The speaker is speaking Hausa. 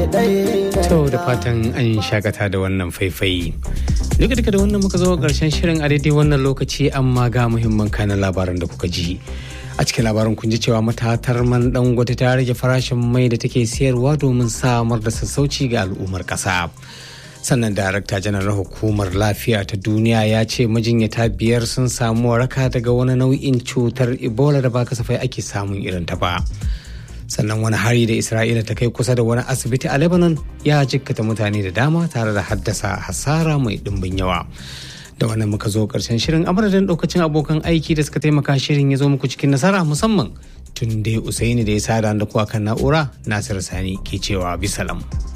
To da fatan an shakata da wannan faifai. Duka duka da wannan muka zo karshen shirin a daidai wannan lokaci amma ga muhimman kanan labaran da kuka ji. A cikin labarin kun ji cewa matatar man dangote ta rage farashin mai da take siyarwa domin samar da sassauci ga al'ummar ƙasa. sannan darakta janar hukumar lafiya ta duniya ya ce majinyata biyar sun samu waraka daga wani nau'in cutar ebola da ba kasafai ake samun irin ta ba sannan wani hari da isra'ila ta kai kusa da wani asibiti a lebanon ya jikkata mutane da dama tare da haddasa hasara mai dimbin yawa da wannan muka zo karshen shirin amadadin daukacin abokan aiki da suka taimaka shirin ya zo muku cikin nasara musamman tun dai usaini da ya sada da kuwa kan na'ura nasir sani ke cewa bisalam.